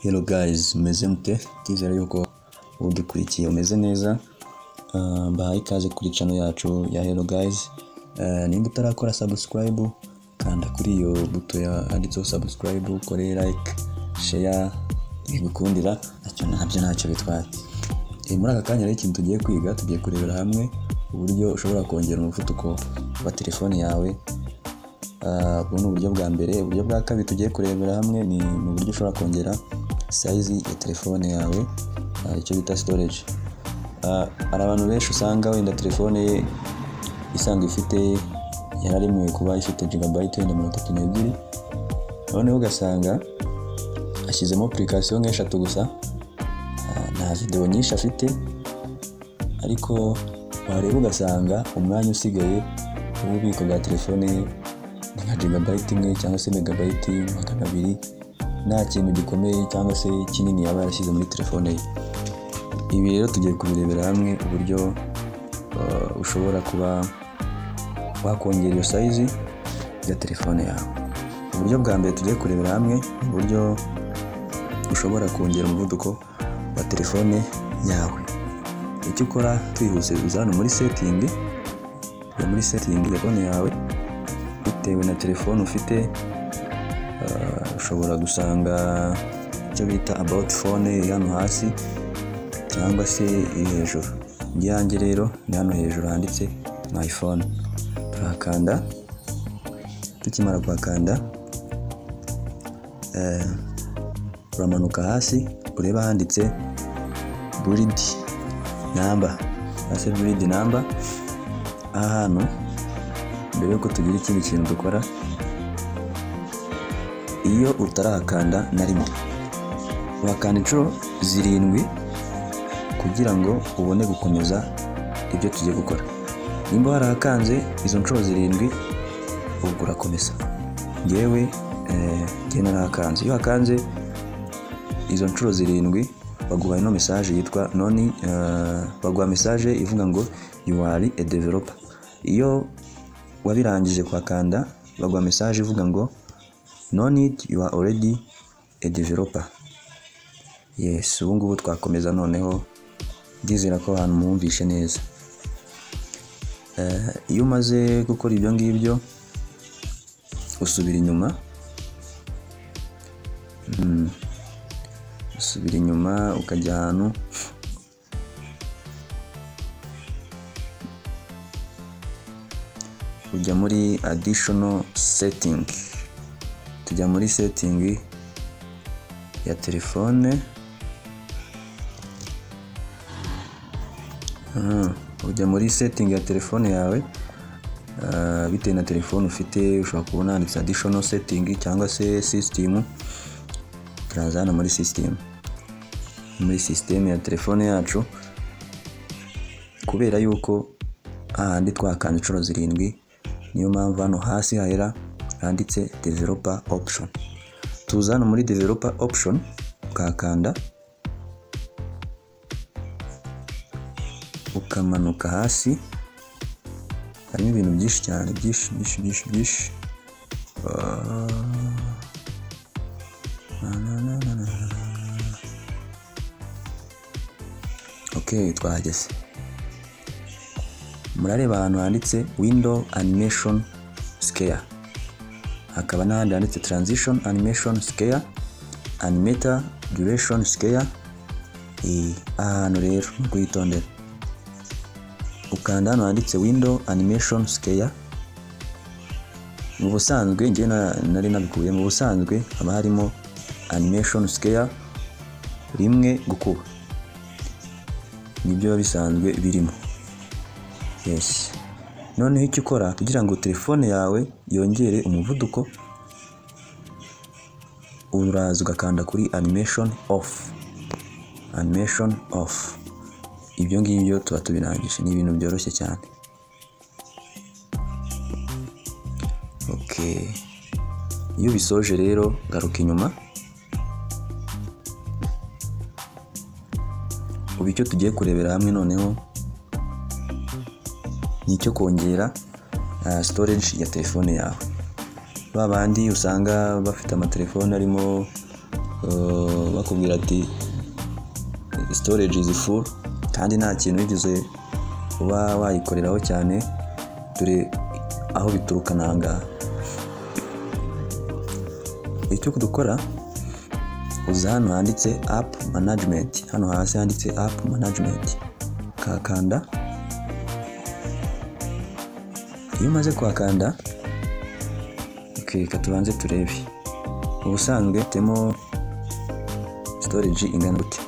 Hello guys meze mute ndizera yuko udukurikiye umeze neza Ah, mbahaye ikaze kuri channel yacu ya Hello guys Ah, nimba utarakora subscribe kanda kuri iyo buto ya handitseho subscribe ukore like share ibikundira nacyo nabyo ntacyo bitwaye Eh, muri aka kanya rero ikintu tugiye kwiga tugiye kurebera hamwe uburyo ushobora kongera umuvuduko wa telefone yawe Ah, ubu ni uburyo bwa mbere uburyo bwa kabiri tugiye kurebera hamwe ni ni uburyo ushobora kongera sayizi ya telefone yawe ah, icyo bita storage Ah, hari abantu benshi usanga wenda telefone ye isanzwe ifite yararemewe kuba ifite jigabayiti wenda mirongo itatu n'ebyiri noneho ugasanga ashyizemo apurikasiyo nk'eshatu gusa ah, nta videwo nyinshi afite ariko wareba ugasanga umwanya usigaye w'ububiko bwa telefone ye ni nka jigabayiti imwe cyangwa se megabayiti magana abiri nta kintu gikomeye cyangwa se kinini yaba yarashyize muri telefone ye ibi rero tugiye kubirebera hamwe uburyo uh, ushobora kuba wakongera iyo sayizi ya telefone yawe uburyo bwa mbere tugiye kurebera hamwe ni uburyo ushobora kongera umuvuduko wa telefone yawe icyo ukora twihuse uza hano muri setingi ujya muri setingi ya konti yawe bitewe na telefone ufite uh, ushobora gusanga icyo bita about phone iri hano hasi cyangwa se iri hejuru ibyanjye rero ni hano hejuru handitse my phone turahakanda tukimara kuhakanda eh, uramanuka hasi ureba handitse buridi namba hasi buridi namba aha hantu mbere yuko tugira ikindi kintu dukora iyo utarahakanda na rimwe uhakanda inshuro zirindwi kugira ngo ubone gukomeza ibyo tugiye gukora nimba warahakanze izo nshuro zirindwi ubwo urakomeza ngewe eh, ngewe narahakanze iyo hakanze izo nshuro zirindwi baguha ino mesaje yitwa noni eh, baguha mesaje ivuga ngo you are a developer iyo wabirangije kuhakanda baguha mesaje ivuga ngo no need you are already a developer yes ubu ngubu twakomeza noneho ndizera ko ahantu mwumvishe neza Eh, iyo umaze gukora ibyo ngibyo usubira inyuma Mm. usubira inyuma ukajya ahantu ujya muri additional setting tujya muri setting ya telefone Mhm. ujya muri setting ya telefone yawe ah, bitewe na telefone ufite ushobora kubona handitse additional setting cyangwa se system turaza hano muri system muri system ya telefone yacu kubera yuko ahandi twakanze inshuro zirindwi niyo mpamvu hano hasi hahera handitse developer option tuza hano muri developer option ukahakanda ukamanuka hasi harimo ibintu byinshi cyane byinshi byinshi byinshi byinshi Ah. Na, na, na, na, na, na, na. ok twahageze murareba ahantu handitse window animation scare hakaba n'ahandi handitse transition animation scare animator duration scare Eh, aha hantu rero ni ukuyitondera ukanda hano handitse window animation scare mu busanzwe njye na- nari nabikuye mu busanzwe haba harimo animation scare rimwe gukuba nibyo biba bisanzwe birimo yes noneho icyo ukora kugira ngo telefone yawe yongere umuvuduko uraza ugakanda kuri animation off animation off ibyo ngibyo tuba tubirangije ni ibintu byoroshye cyane ok iyo ubisoje rero garuka inyuma ubu icyo tugiye kurebera hamwe noneho ni icyo kongera uh, storage ya telefone yawe ba bandi usanga bafite amatelefone arimo uh, bakubwira ati storage is full kandi nta kintu wigeze uba wayikoreraho cyane dore aho bituruka ni aha ngaha icyo dukora uza hano handitse apu manajimenti hano hasi handitse apu manajimenti kakanda iyo umaze kuhakanda reka tubanze turebe ubusanzwe temo storage ingana gute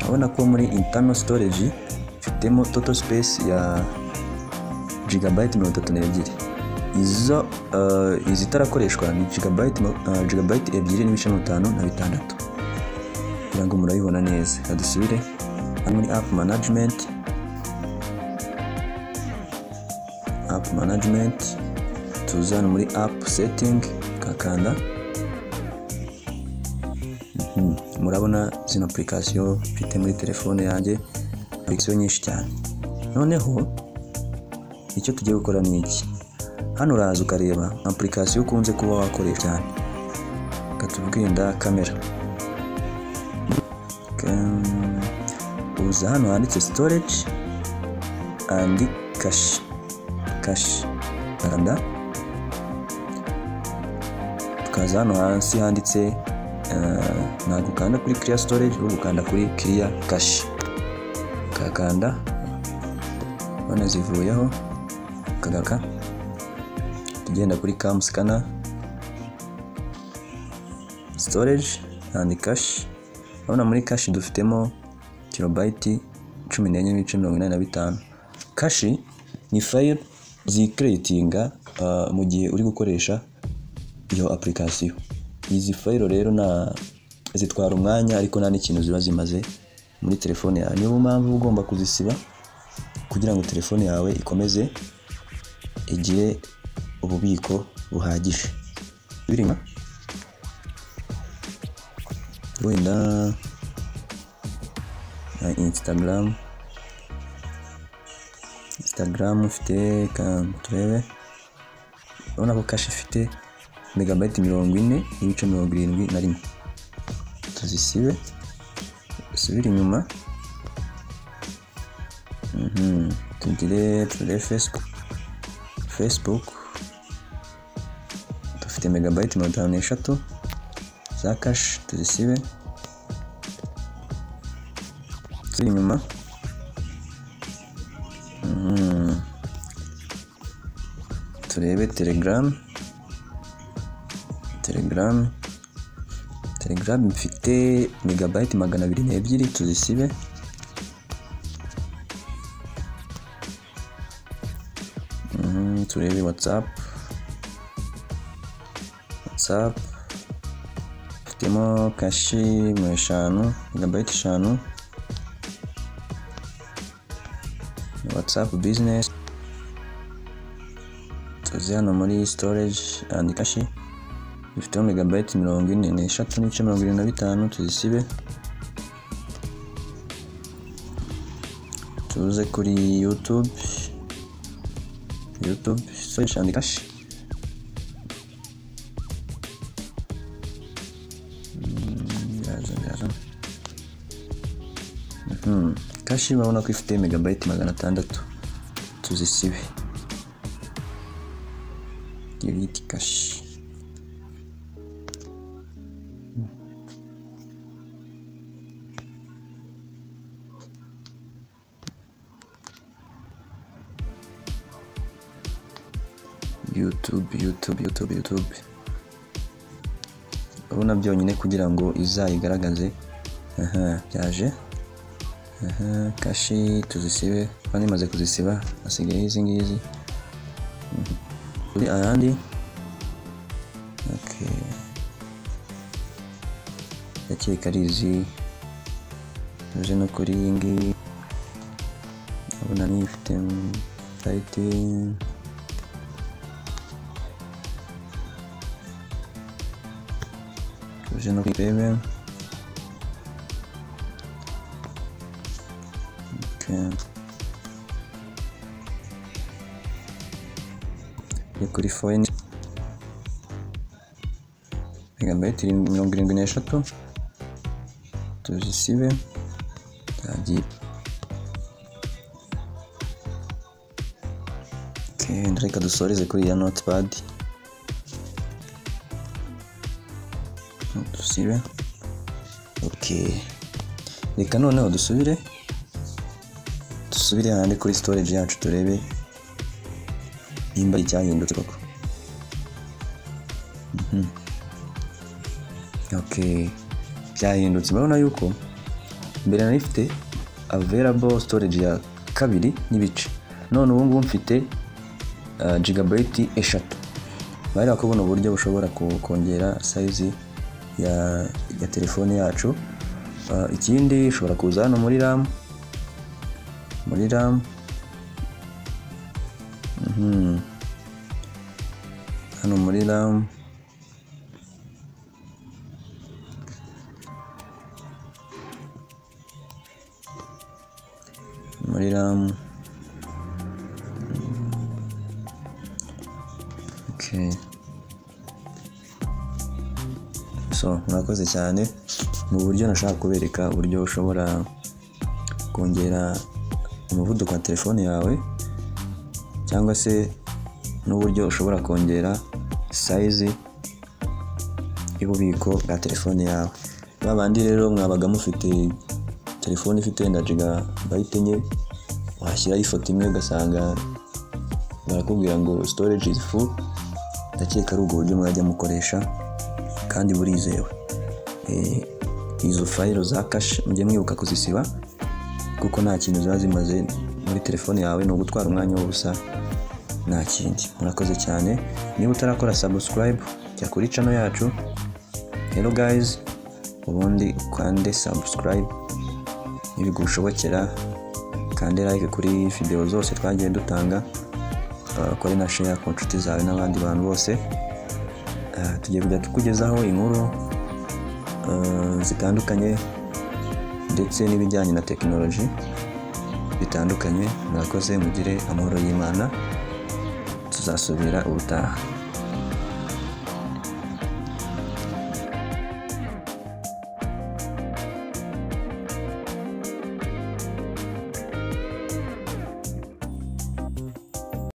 urabona ko muri internal storage ifitemo total space ya gigabyte mirongo itatu n'ebyiri izo uh, izitarakoreshwa ni gigabyte, uh, gigabyte ebyiri n'ibice mirongo itanu na bitandatu kugira ngo murabibona neza reka dusubire hano muri app management app management tuza hano muri app setting kakanda murabona zino apurikasiyo mfite muri telefone yanjye apurikasiyo nyinshi cyane noneho icyo tugiye gukora ni iki hano uraza ukareba nka apurikasiyo ukunze kuba wakoresha cyane katubwinda kamera uza hano handitse storage and cache cache kanda tukaza hano hasi handitse ntabwo ukanda kuri kiriya storage ahubwo ukanda kuri kiriya kashi ukakanda wanazivuyeho ukagaruka tugenda kuri kamusikana storage andi kashi urabona muri kashi dufitemo kilobayiti cumi n'enye n'ibice mirongo inani na bitanu kashi ni fayiro zikereyitinga mu gihe uri gukoresha iyo apurikasiyo izi fayiro rero na zitwara umwanya ariko nta n'ikintu ziba zimaze muri telefone yawe niyo mpamvu uba ugomba kuzisiba kugira ngo telefone yawe ikomeze igire ububiko buhagije birimo wenda na insitagaramu insitagaramu ufite turebe urabona ko kashi ifite megabayiti mirongo ine n'ibice mirongo irindwi na rimwe tuzisibe dusubire inyuma tugire turebe fesibuku fesibuku dufite megabayiti mirongo itanu n'eshatu za kashi tuzisibe tuziri inyuma turebe telegaramu telegaramu telegaramu mfite megabayiti magana abiri n'ebyiri tuzisibe Mhm, turebe watsapu watsapu mfitemo kashi mu eshanu megabayiti eshanu watsapu bizinesi tuzi hano muri sitoreji andi kashi dufiteho megabayiti mirongo ine n'eshatu n'ibice mirongo irindwi na bitanu tuzisibe tuze kuri yutube yutube search and cash kashi urabona ko ifite megabayiti magana atandatu tuzisibe delete kashi youtube youtube youtube youtube urabona byonyine kugira ngo izayigaragaze aha byaje aha kashi tuzisibe kandi imaze kuzisiba hasigaye izi ngizi Mhm. kuri ayandi okay ndakeka ari izi tuze no kuri iyi ngiyi urabona niyo ifite sayiti tuje no kwirebe Okay. ni kuri foyini megabayiti mirongo irindwi n'eshatu tuzisibe zagiye Okay, reka dusoreze kuri ya notepad dusibe okay reka noneho dusubire dusubire hahandi kuri storage yacu turebe nimba hari icyahindutse koko Mhm. okay byahindutse murabona yuko mbere nari mfite available storage ya kabiri n'ibice none ubu ngubu mfite uh, gigabyte eshatu bari kubona uburyo bushobora ku- kongera size ya, ya telefone yacu Uh, ikindi ushobora kuza hano muri ram muri ram Mhm. hano muri ram muri ram Okay. so murakoze cyane ni uburyo nashaka kubereka uburyo ushobora kongera umuvuduko wa telefone yawe cyangwa se n'uburyo ushobora kongera sayizi y'ububiko bwa telefone yawe ba bandi rero mwabaga mufite telefone ifite wenda jigabayite enye washyiraho ifoto imwe ugasanga barakubwira ngo storage is full ndakeka ari ubwo buryo mwajya mukoresha kandi burizewe Eh, izo fayiro za kashe mujye mwibuka kuzisiba kuko nta kintu ziba zimaze muri telefone yawe ni ugutwara umwanya w'ubusa nta kindi murakoze cyane niba utarakora subscribe jya kuri channel yacu hello guys ubundi ukande subscribe nibigushobokera kande like kuri video zose twagiye dutanga Uh, ukore na share ku nshuti zawe n'abandi bantu bose Uh, tugiye kujya tukugezaho inkuru uh, zitandukanye ndetse n'ibijyanye na tekinoloji bitandukanye murakoze mugire amahoro y'imana tuzasubira ubutaha